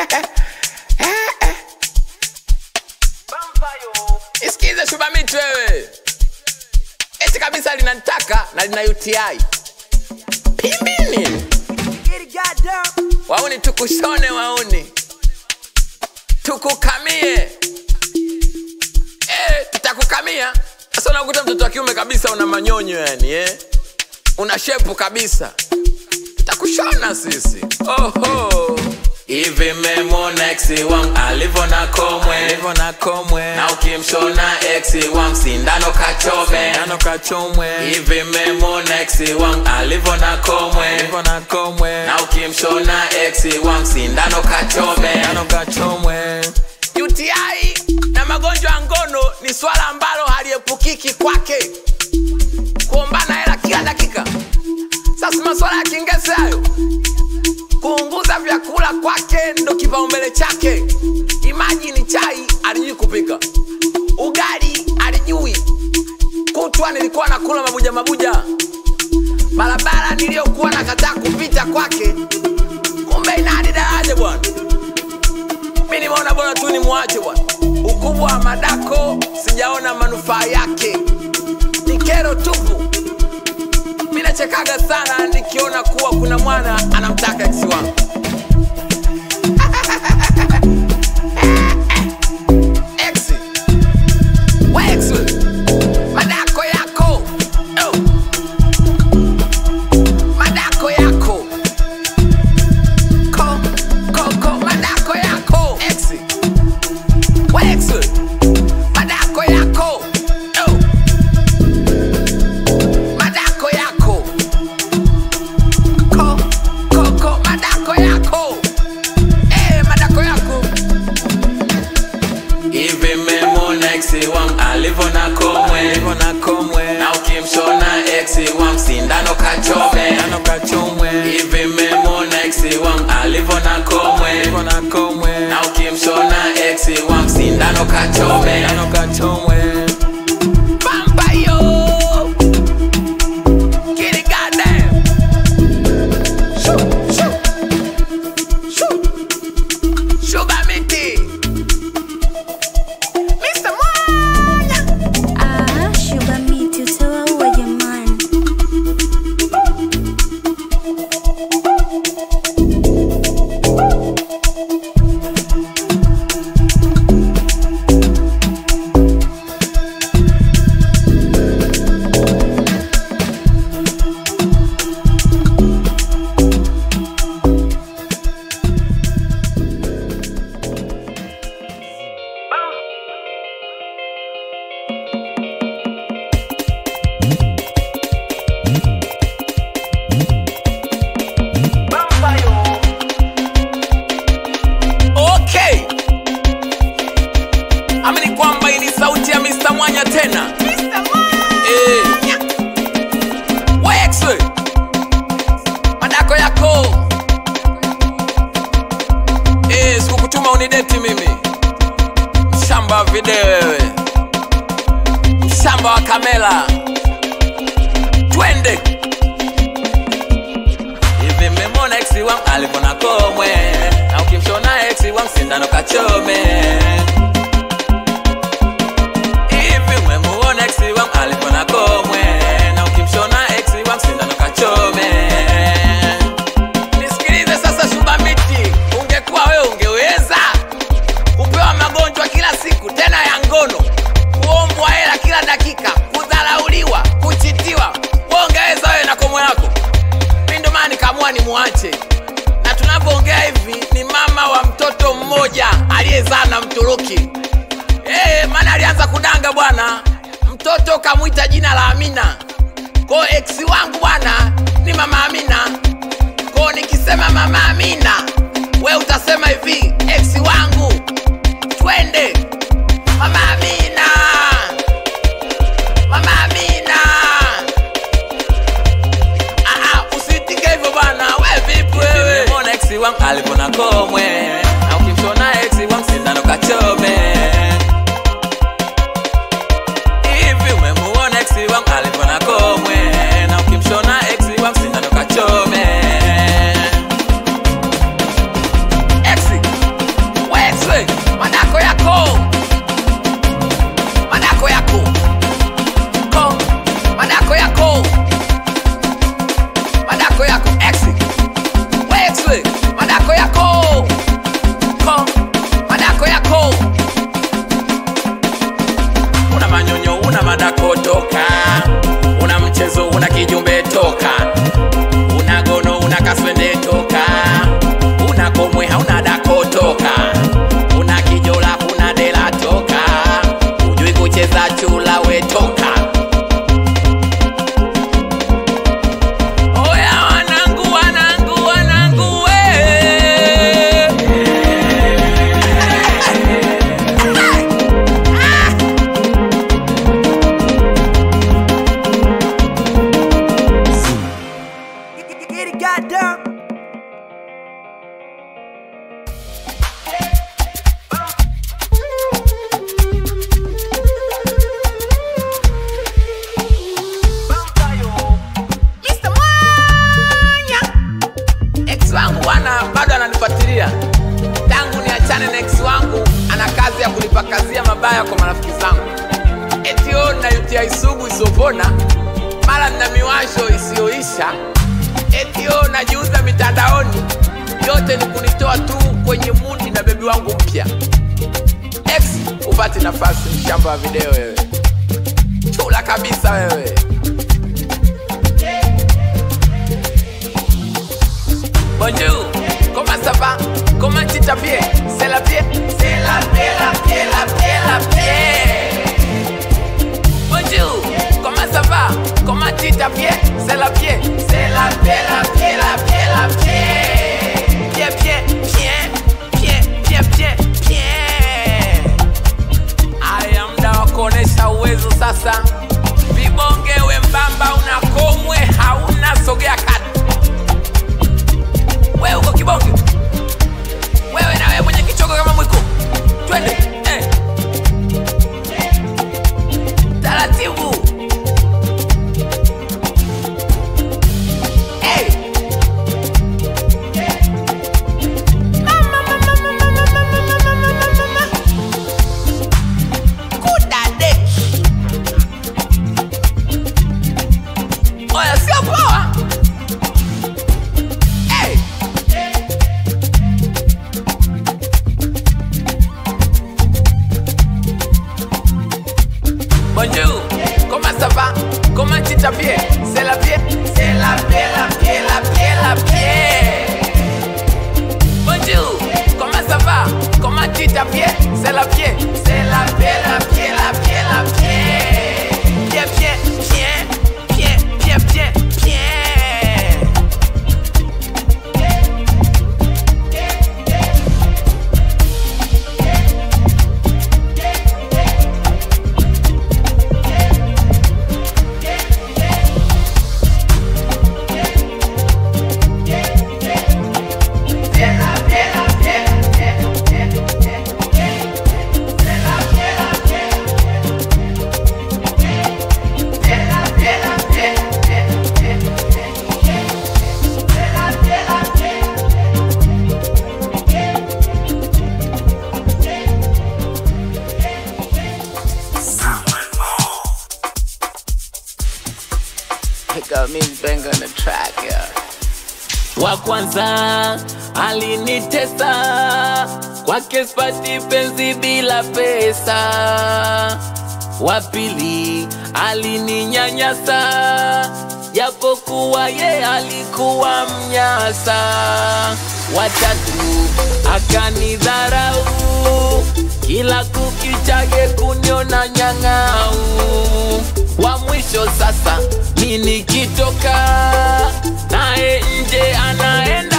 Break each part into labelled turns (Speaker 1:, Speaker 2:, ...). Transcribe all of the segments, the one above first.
Speaker 1: Isikize Shubamiti wewe, eti kabisa linanitaka na lina UTI pimbini. Wauni tukushone, wauni tukukamie, eh, tutakukamia. Sasa unakuta mtoto wa kiume kabisa una manyonyo yani, eh, una shepu kabisa, tutakushona sisi. Oho. Hivi memona ex wangu alivyo na komwe
Speaker 2: Hivyo na komwe
Speaker 1: na ukimshona ex wangu sindano kachome
Speaker 2: Nano kachomwe
Speaker 1: hivi memona ex wangu alivyo na komwe
Speaker 2: Hivyo na komwe
Speaker 1: na ukimshona ex wangu sindano kachome
Speaker 2: Nano kachomwe
Speaker 1: UTI na magonjwa ya ngono ni swala ambalo haliepukiki kwake, kuombana hela kila dakika. Sasa maswala ya kingese hayo, kuunguza vyakula kwake ndo kipaumbele chake. Imagine chai alijui kupika, ugali alijui, kutwa nilikuwa nakula mabuja mabuja, barabara niliyokuwa nakataa kupita kwake, kumbe ina hadi daraja bwana mi nimeona bora tu ni mwache bwana. Ukubwa wa madako sijaona manufaa yake, ni kero tupu. Mi nachekaga sana nikiona kuwa kuna mwana anamtaka ex wangu. Ex. We ex we. Madako yako. Oh. Madako yako. Ko, ko, ko, madako yako. Ex. We ex we. Madako yako. Oh. Madako yako. Ko, ko, ko, madako yako. Eh, madako yako. Hivi memona ex wangu alivyo na komwe
Speaker 2: Hivyo na komwe
Speaker 1: na ukimshona ex wangu sindano kachome
Speaker 2: Nano kachomwe
Speaker 1: hivi memona ex wangu alivyo na komwe
Speaker 2: Hivyo na komwe
Speaker 1: na ukimshona ex wangu sindano kachome
Speaker 2: Nano kachomwe
Speaker 1: Pampa yo Get it goddamn Shoo, shoo. Shoo. Sugar miti Mr. Mwanya
Speaker 3: Ah, sugar meat utawaua jamani.
Speaker 1: Okay. Amini kwamba hii ni sauti ya Mr. Mwanya tena. Eh. Wex we. Madako yako. Eh, sikukutuma unideti mimi. Mshamba wa video wewe. Mshamba wa kamera. Twende. Hivi mmemwona ex wangu alivyo na komwe na ukimshona ex wangu sindano kachome. Hivi mmemuona ex wangu alivyo na komwe na ukimshona ex wangu sindano kachome. Nisikilize sasa, Shubamiti, ungekuwa wewe ungeweza kupewa magonjwa kila siku tena ya ngono, kuombwa hela kila dakika, kudharauliwa, kuchitiwa, wewe ungeweza wewe na komo yako? mi ndo maana nikaamua nimwache na tunavyoongea hivi ni mama wa mtoto mmoja aliyezaa na mturuki hey, maana alianza kudanga bwana mtoto kamwita jina la amina ko eksi wangu bwana ni mama amina ko nikisema mama amina we utasema hivi eksi wangu twende mama amina mama amina Ah, ah, usitike hivyo bwana, we vipi wewe? Nimeona ex wangu alivyo na komwe, na ukimshona ex wangu sindano kachome. Hivi umemuona ex wangu alivyo na komwe, na ukimshona ex wangu sindano kachome. Ex,
Speaker 4: get it, goddamn.
Speaker 1: Mr. Mwanya. Ex wangu bwana bado ananifuatilia tangu niachane na ex wangu, ana kazi ya kunipakazia mabaya kwa marafiki zangu, eti o na UTI sugu isiyopona, mara nina miwasho isiyoisha, eti o najiuza mitandaoni. Yote ni kunitoa tu kwenye mudi na bebi wangu mpya. Ex, upate nafasi, mshamba wa video wewe, chula kabisa wewe. Bonjour, comment ça va Comment tu t'habilles C'est la pied C'est la pied, la pied, la pied, la pied Bonjour, comment ça va Comment tu t'habilles C'est la pied C'est la pied, la pied, la pied, la pied Pied, pied, pied, pied, pied, pied, pied Aya, mda wa kuonesha uwezo sasa vibonge wembamba unakomwe hauna sogea kati wewe uko kibonge wewe na wewe mwenye kichoko kama mwiko twende eh. taratibu hey. Mama, mama, mama, mama, mama, mama, mama. Kudadeki. Oya, sio poa hey. Bonjour, comment ça va Comment tu t'habilles C'est la pied C'est la pied, la pied, la pied, la pied Bonjour, comment ça va Comment tu t'habilles C'est la pied C'est la pied, la pied, la pied, la pied Pied, pied, pied, pied, pied, pied, pied Pick up Miss Banger on the track, yeah.
Speaker 2: wa kwanza alinitesa kwake spati penzi bila pesa wa pili alininyanyasa japokuwa ye alikuwa mnyasa watatu akanidharau kila kukichage kuniona nyang'au wa mwisho sasa mi nikitoka naye nje anaenda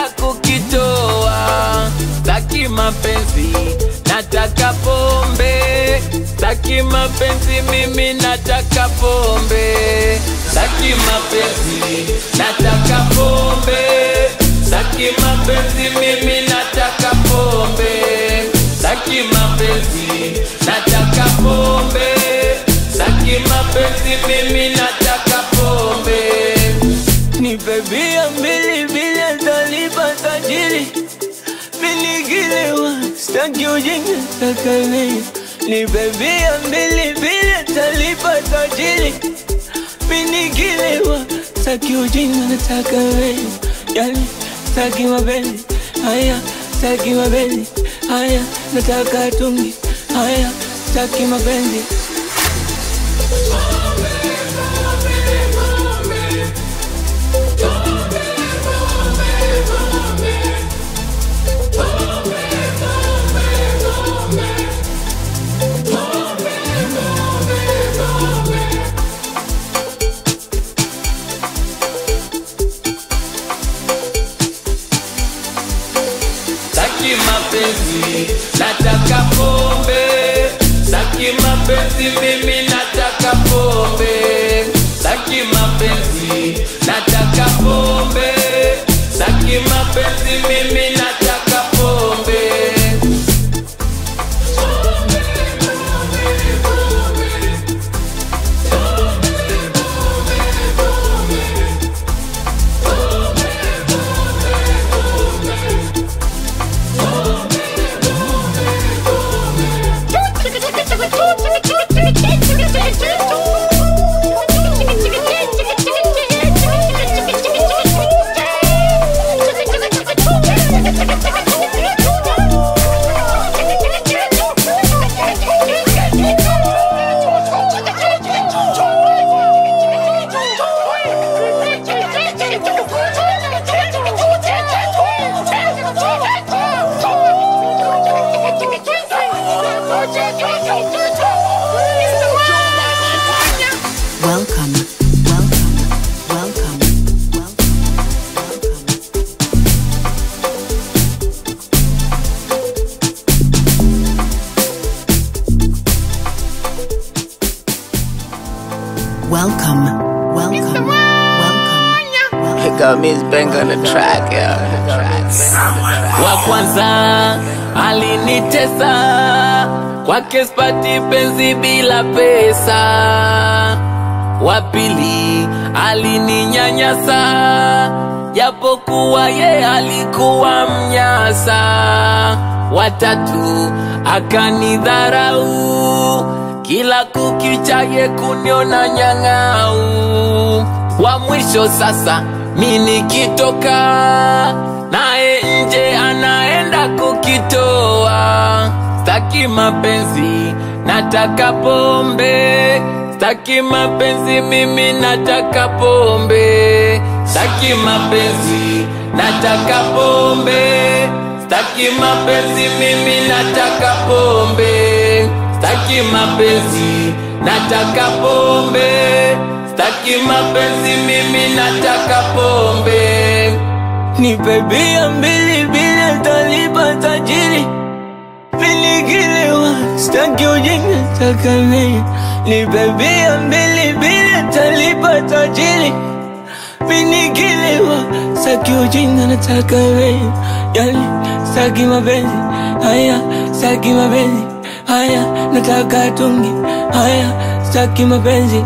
Speaker 2: kukitoa taki mapenzi nataka pombe taki mapenzi mimi nataka pombe taki mapenzi nataka pombe taki mapenzi mimi nataka pombe taki mapenzi nataka pombe taki mapenzi mimi nataka pombe nipe bia mbili bila talipa tajiri minigilewa staki ujinga takalei nipe bia mbili bila talipa tajiri minigilewa staki ujinga nataka wewe yani staki mapenzi haya staki mapenzi haya nataka tungi haya staki mapenzi Saki mapenzi, nataka pombe. Saki mapenzi, mimi nataka pombe. Saki mapenzi, nataka pombe.
Speaker 1: got Miss Bank on the track, yeah. The track.
Speaker 2: wa kwanza alinitesa kwake spati penzi bila pesa wa pili alininyanyasa japokuwa ye alikuwa mnyasa watatu akanidharau kila kukicha ye kuniona nyang'au wa mwisho sasa mi nikitoka naye nje anaenda kukitoa staki mapenzi nataka pombe staki mapenzi mimi nataka pombe staki mapenzi nataka pombe staki mapenzi mimi nataka pombe staki mapenzi nataka pombe staki mapenzi mimi nataka pombe nipe bia mbili bila talipa tajiri Niligiliwa, staki ujinga, taka mimi Nipe bia mbili bila talipa tajiri Niligiliwa, staki ujinga, nataka mimi Yani, staki mapenzi, haya, staki mapenzi Haya, nataka tungi, haya, staki mapenzi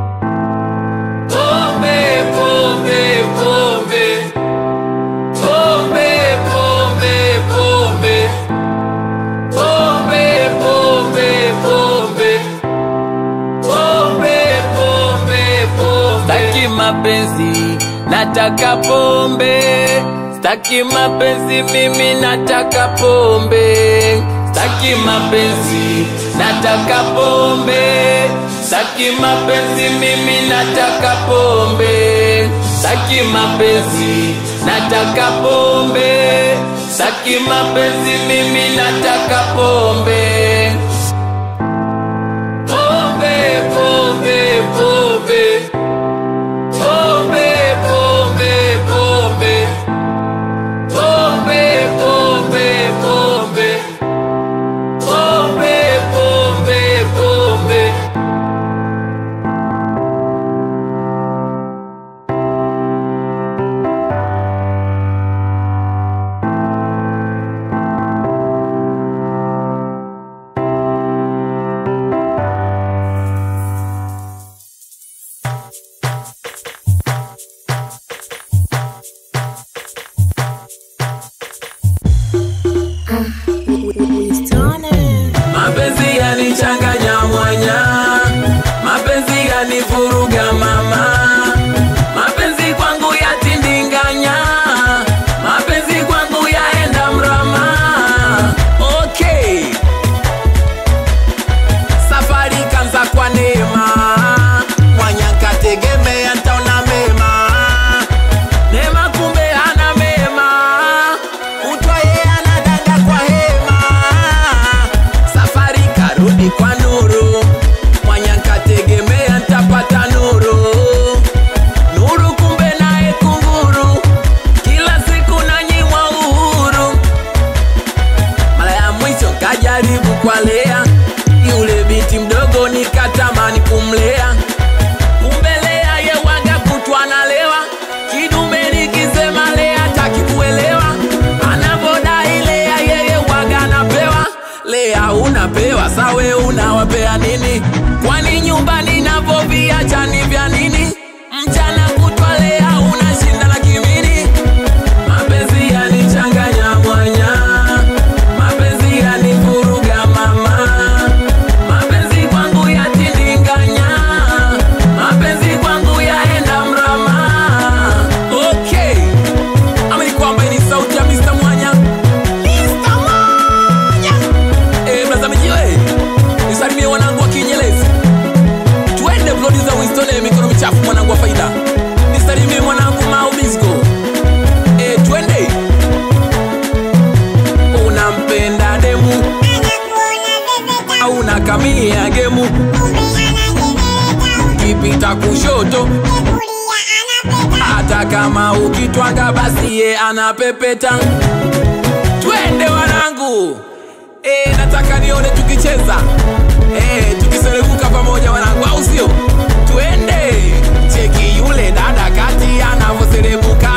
Speaker 2: Pombe, pombe, pombe Pombe, pombe, pombe Pombe, pombe, pombe Pombe, pombe, pombe Staki mapenzi, nataka pombe Staki mapenzi, mimi nataka pombe Staki mapenzi, nataka pombe Staki mapenzi, mimi nataka pombe Staki mapenzi, nataka pombe Staki mapenzi, mimi nataka pombe Pombe, pombe, pombe Pombe, pombe, pombe Pombe, pombe, pombe Pombe, pombe, pombe mapenzi yanichanganya mwanya mapenzi yanivuruga mama mapenzi kwangu yatindinganya mapenzi kwangu yaenda mrama okay safari kanza kwa neema mwanya kategemea ntaona mema neema kumbe hana mema kutwa ye anadanga kwa hema safari karudi kwa nuru mwanya nkategemea ntapata nuru nuru kumbe naye kunguru kila siku nanyimwa uhuru mara ya mwisho kajaribu kwa lea yule binti mdogo nikatamani kumlea kumbe lea yewaga kutwa nalewa kidume nikisema lea taki kuelewa anavodai lea yeye waga anapewa lea unapewa sawe unawapea nini kwani nyumbani navoviacha ni vya nini mchana kutwa lea unashinda na kimini mapenzi yanichanganya mwanya mapenzi yanivuruga mama mapenzi kwangu yatindinganya mapenzi kwangu yaenda mrama okay amini kwamba hii ni sauti ya Mr. Mwanya Mr. Mwanya eh mnaza mijiwe nisalimie wanangu wa Kinyelezi twende producer Winston eh, mikono michafu mwanangu wa faida nisalimie mwanangu Mau Bisco eh twende unampenda demu au unakamia gemu kipita kushoto hata kama ukitwanga basi ye anapepeta twende wanangu e, nataka nione tukicheza e, tukiserebuka pamoja wanangu au sio twende cheki yule dada kati anavyoserebuka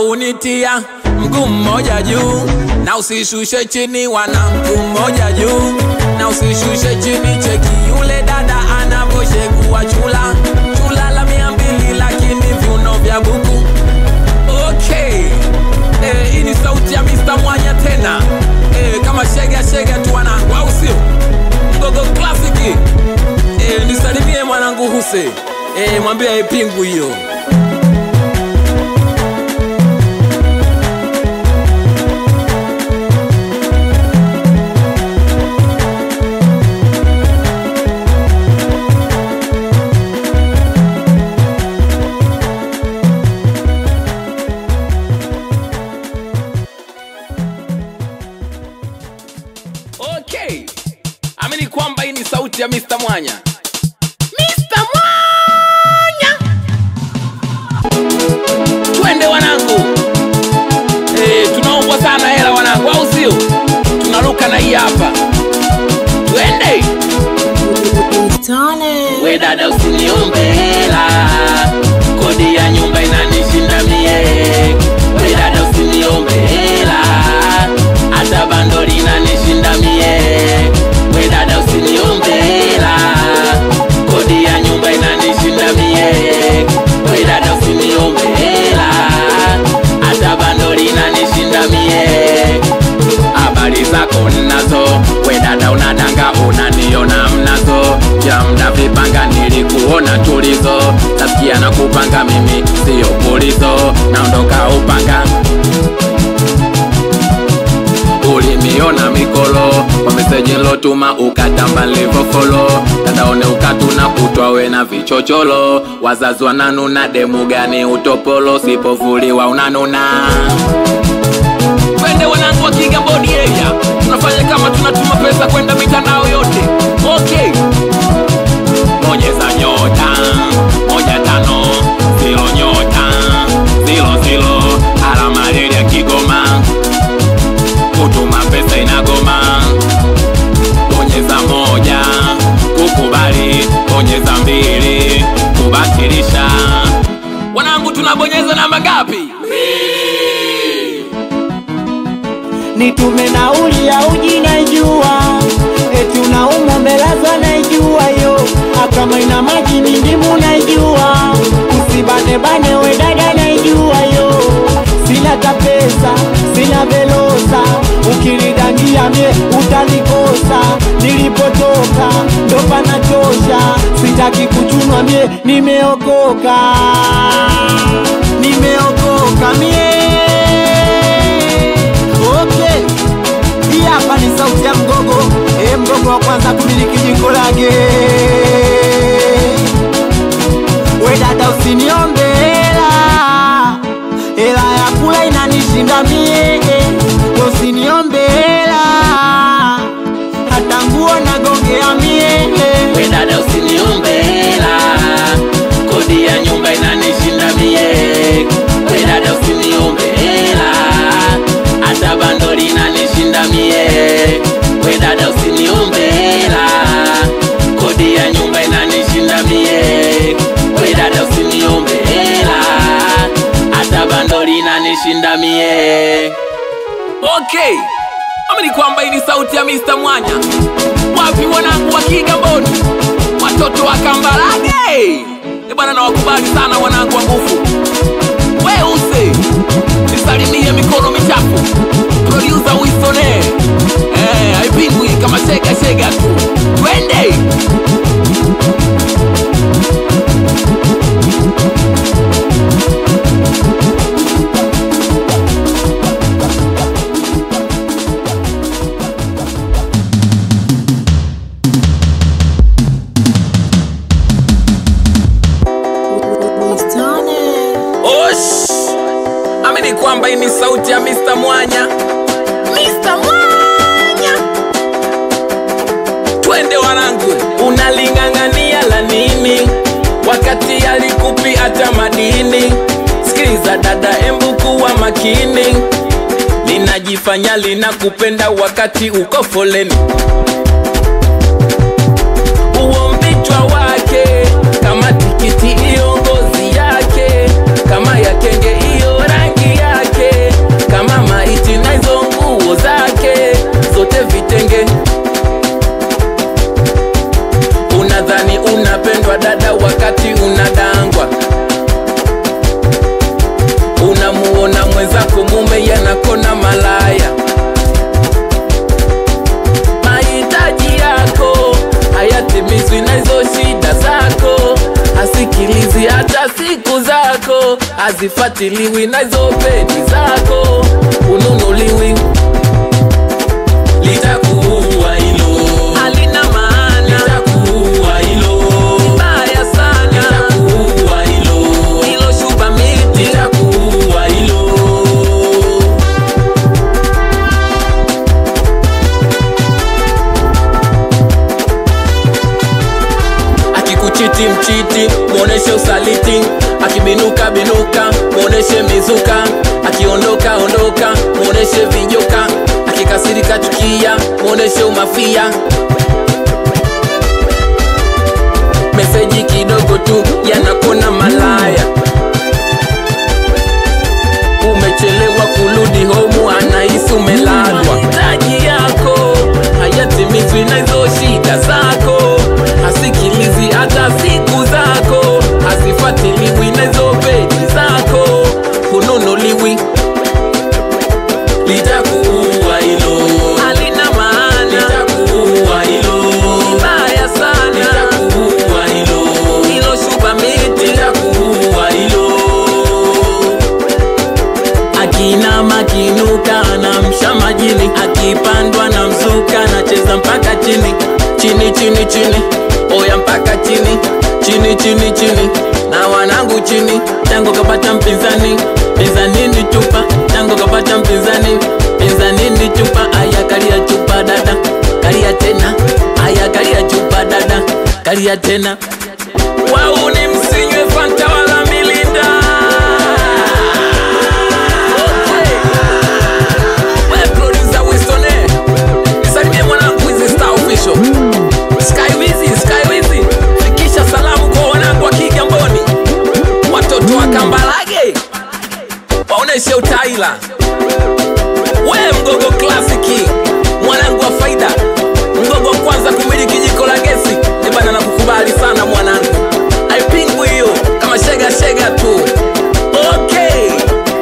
Speaker 1: kunitia mguu mmoja juu na usishushe chini wana mguu mmoja juu na usishushe chini cheki yule dada anavyoshegua chula chula la mia mbili lakini viuno vya buku okay eh, hii ni sauti ya Mr. Mwanya tena eh, kama shega shega tu wanangu au sio mgogo klasiki eh, nisalimie mwanangu Huse eh, mwambie ipingu hiyo okay amini kwamba hii ni sauti ya Mr. Mwanya Mr. Mwanya twende wanangu eh, tunaombwa sana hela wanangu au sio tunaruka na hii hapa twende we dada usiniombe hela kodi ya nyumba inanishinda mie we dada usiniombe hela hata bandoli inanishinda mie we dada usiniombe hela kodi ya nyumba inanishinda mie we dada usiniombe hela hata bandoli inanishinda mie habari zako nnazo we dada unadanga unaniona mnazo ya mda vipanga nilikuona tulizo tasikia na kupanga mimi siyo pulizo naondoka upanga ulimiona mikolo kwa meseji nlotuma ukatamba livofolo tadaone ukatuna kutwa we na vichocholo wazazi wananuna demu gani utopolo sipovuliwa unanuna twende wanangu wa kigamboni area tunafanya kama tunatuma pesa kwenda mitandao yote okay bonyeza nyota moja tano zilo nyota zilo zilo alama reli ya kigoma kutuma pesa inagoma bonyeza moja kukubali bonyeza mbili kubatilisha wanangu tunabonyeza namba ngapi
Speaker 4: nitume nauli ya uji naijua, eti unaumwa mbelazwa naijua yo, akama ina maji ni ndimu naijua, usibanebane we dada naijua yo, sina ta pesa sina velosa, ukinidangia mie utanikosa, nilipotoka ndo panatosha, sitaki kuchunwa mie, nimeokoka nimeokoka mie Okay, hii hapa ni sauti ya mgogo e, mgogo wa kwanza kumiliki jiko lake. We dada, usiniombe hela, hela ya kula inanishinda mie. We usiniombe hela, hata nguo nagongea mie.
Speaker 1: we dada usiniombe hela kodi ya nyumba inanishinda mie we dada usiniombe hela hata bandoli inanishinda mie we dada usiniombe hela kodi ya nyumba inanishinda mie we dada usiniombe hela hata bandoli inanishinda mie okay amini kwamba hii ni sauti ya Mr. Mwanya wapi wanangu wa Kigamboni, watoto wa Kambarage e bwana, nawakubali sana wanangu wa nguvu. Weuse nisalimie mikono michafu, producer Wisone eh, haipingwi kama shega shega tu, twende Osh! Amini kwamba hii ni sauti ya Mr. Mwanya. Mr. Mwanya! Twende wanangu, unaling'ang'ania la nini wakati alikupi hata madini? Sikiliza dada, embu kuwa makini, linajifanya linakupenda wakati uko foleni uo mbichwa wake kama tikiti iyo ngozi yake kama ya kenge iyo rangi yake unapendwa dada wakati unadangwa unamuona mwenzako mume yanakona malaya mahitaji yako hayatimizwi na hizo shida zako hasikilizi hata siku zako hazifatiliwi na hizo pedi zako ununuliwi litakuua hilo halina maana litakuua hilo baya sana litakuua hilo hilo shuba miti litakuua hilo akikuchiti mchiti mwoneshe usaliti akibinuka binuka mwoneshe mizuka akiondoka ondoka mwoneshe vijoka akikasirika chukia mwoneshe umafia meseji kidogo tu yanakona malaya umechelewa kurudi homu anahisi umelalwa mahitaji yako hayatimizwi na hizo shida zako hasikilizi hata siku zako hazifatiliwi na hizo peji zako hununuliwi litakuua hilo halina maana litakuua hilo baya sana litakuua hilo hilo shuba miti litakuua hilo akina makinuka anamsha majini akipandwa na mzuka anacheza mpaka chini chini chini chini oya mpaka chini chini chini chini na wanangu chini tango kapata mpinzani pinzanini chupa tango kapata mpinzani pinzanini chupa aya kalia chupa dada kalia tena aya kalia chupa dada kalia tena wauni msinywe fanta wala milinda Okay. We producer Winston, eh. Nisalimie mwanangu Wizi Star Official. Sky Wizi, Sky Wizi. Fikisha salamu kwa wanangu wa Kigamboni. Watoto wa Kambarage. Waoneshe utaila. We mgogo klasiki. Mwanangu wa faida. Mgogo wa kwanza kumiliki jiko la gesi. Eh bana nakukubali sana mwanangu. Haipingwi hiyo kama shega shega tu. Okay.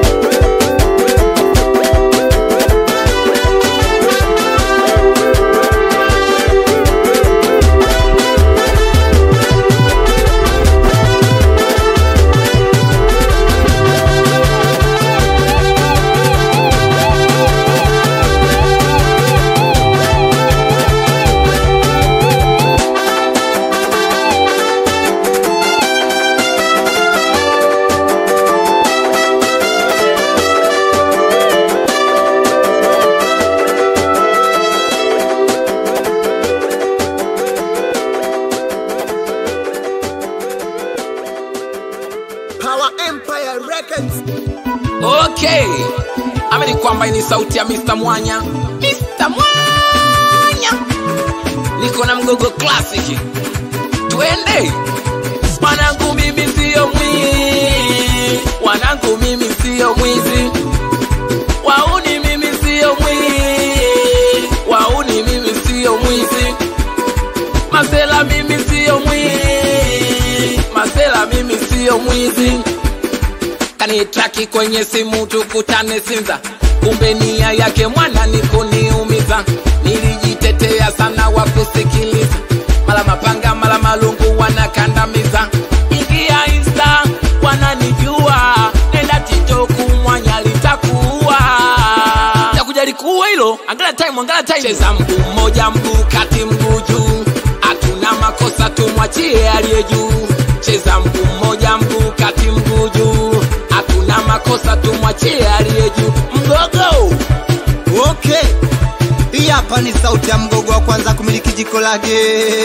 Speaker 4: Power Empire Records.
Speaker 1: okay amini kwamba hii ni sauti ya Mr. Mwanya Mr. Mwanya niko na mgogo classic twende wanangu mimi siyo mwizi wanangu mimi siyo mwizi wauni mimi siyo mwizi wauni mimi siyo mwizi masela mimi siyo mwizi masela mimi siyo mwizi kanitraki kwenye simu tukutane Sinza, kumbe nia yake mwana ni kuniumiza. Nilijitetea sana wa kusikiliza, mala mapanga mala malungu wanakandamiza. Ingia Insta wananijua, nenda TikTok mwanya litakuwa takuja likuwa hilo. Angalia time, angalia time. Cheza mguu mmoja, mguu kati, mguu juu, hatuna makosa, tumwachie aliye juu. Cheza mguu mmoja, mguu kati, mguu juu, hatuna makosa, tumwachie aliye juu. Mgogo
Speaker 4: Okay. Hii hapa ni sauti ya mgogo wa kwanza kumiliki jiko lake.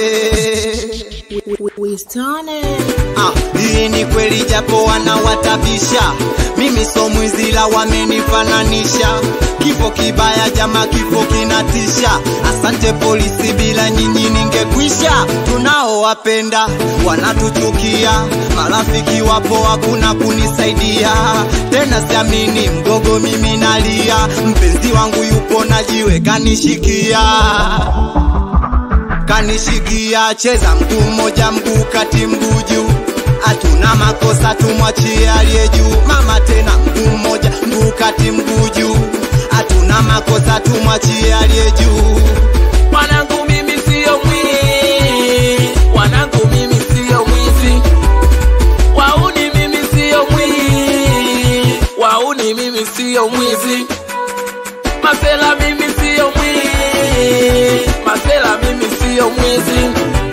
Speaker 4: Ah, hii ni kweli japo wanawatabisha, mimi so mwizi la wamenifananisha. Kifo kibaya jama, kifo kinatisha. Asante polisi, bila nyinyi ningekwisha. Tunaowapenda wanatuchukia, marafiki wapo hakuna kunisaidia tena, siamini mgogo, mimi nalia, mpenzi wangu yupo najiwe kanishikia unanishikia cheza mguu mmoja mguu kati mguu juu hatuna makosa tumwachie aliye juu mama tena mguu mmoja mguu kati mguu juu hatuna makosa tumwachie aliye juu
Speaker 1: Wanangu mimi sio mwizi, wanangu mimi sio mwizi, wauni mimi sio mwizi, wauni mimi sio mwizi, masela mimi sio mwizi, masela mimi sio mwizi.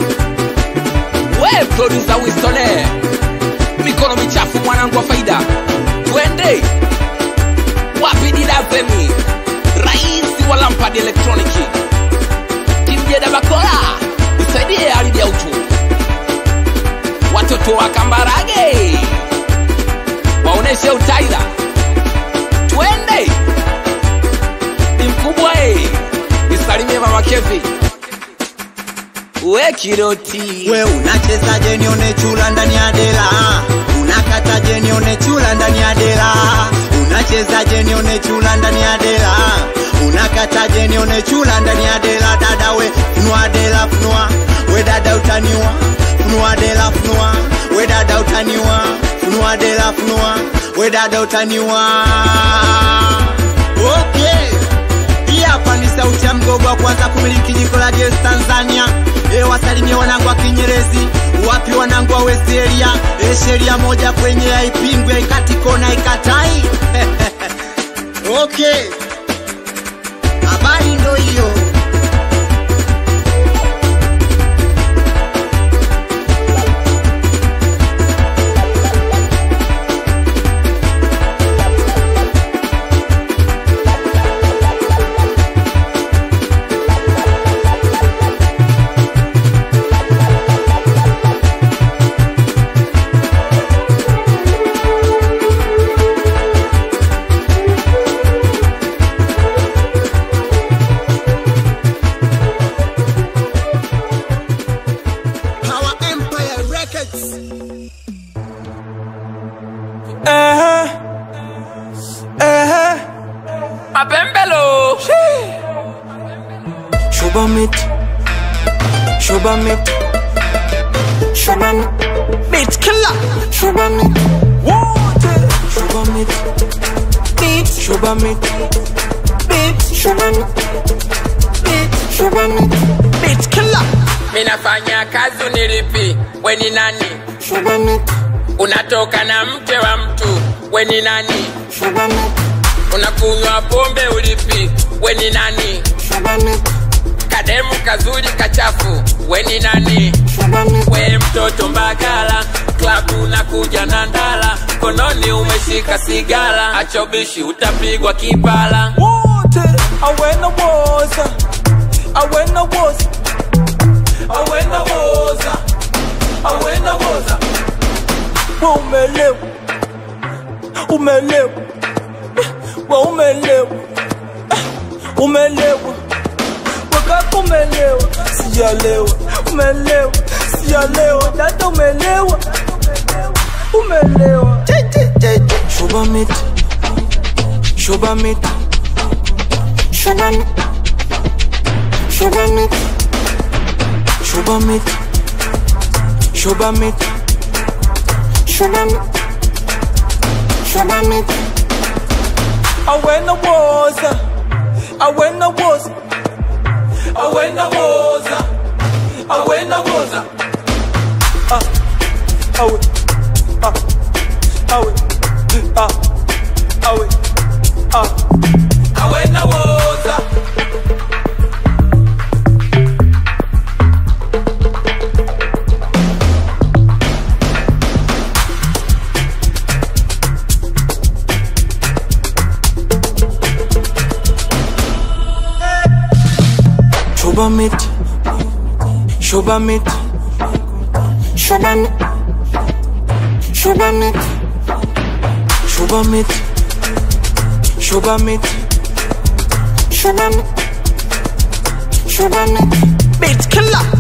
Speaker 1: We producer Wistone, mikono michafu mwanangu wa faida, twende wapi didazemi, rais wa Lampard Electronic Kimjeda Bakola, nisaidie ardhi ya utu. Watoto wa Kambarage waoneshe utaila, twende ni mkubwa e, nisalimie mama Kevi we kiroti
Speaker 4: we unachezaje nione chula ndani ya dela unakataje nione chula ndani ya dela unachezaje nione chula ndani ya dela unakataje nione chula ndani ya dela dada we funua dela funua we dada utaniwa funua dela funua we dada utaniwa funua dela funua we dada utaniwa okay hii hapa ni sauti ya mgogo wa kwanza kumiliki jiko la gesi Tanzania. E, wasalimie wanangu wa Kinyerezi, wapi wanangu wa West Area. E, sheria moja kwenye haipingwi, haikati kona, haikatai. okay, habari ndo hiyo. Power Empire Records.
Speaker 2: Eh, eh,
Speaker 1: mapembelo
Speaker 2: Shuba meat, shuba meat, shuba meat, beat killer, shuba meat, water, shuba meat, beat, shuba meat, beat, shuba meat, beat, shuba meat, beat killer,
Speaker 1: minafanya kazi unilipi, we ni nani?
Speaker 2: shuba meat,
Speaker 1: Unatoka na mke wa mtu, we ni nani?
Speaker 2: shuba meat,
Speaker 1: Unakunywa pombe ulipi, we ni nani?
Speaker 2: shuba meat,
Speaker 1: Kademu kazuri kachafu, we ni nani?
Speaker 2: shuba meat,
Speaker 1: We mtoto Mbagala, klabu unakuja na ndala, mkononi umeshika sigara, achobishi utapigwa kipala.
Speaker 2: water, I went the water, I went the water, I went the water, I went the water. Wewe umelewa, umelewa, wewe umelewa, umelewa, wakati umelewa, sijalewa, umelewa, sijalewa, dada umelewa, umelewa. Shuba meat, shuba meat, shuba meat, shuba meat, shuba meat, shuba meat, shuba meat, shuba meat. I went the water, I went the water, I went the water, I went the water. Ah, awe, ah, awe, ah, awe, ah. I went the water. Shuba meat, shuba meat, shuba meat, shuba meat, shuba meat, shuba meat, shuba meat, shuba meat, beat killer.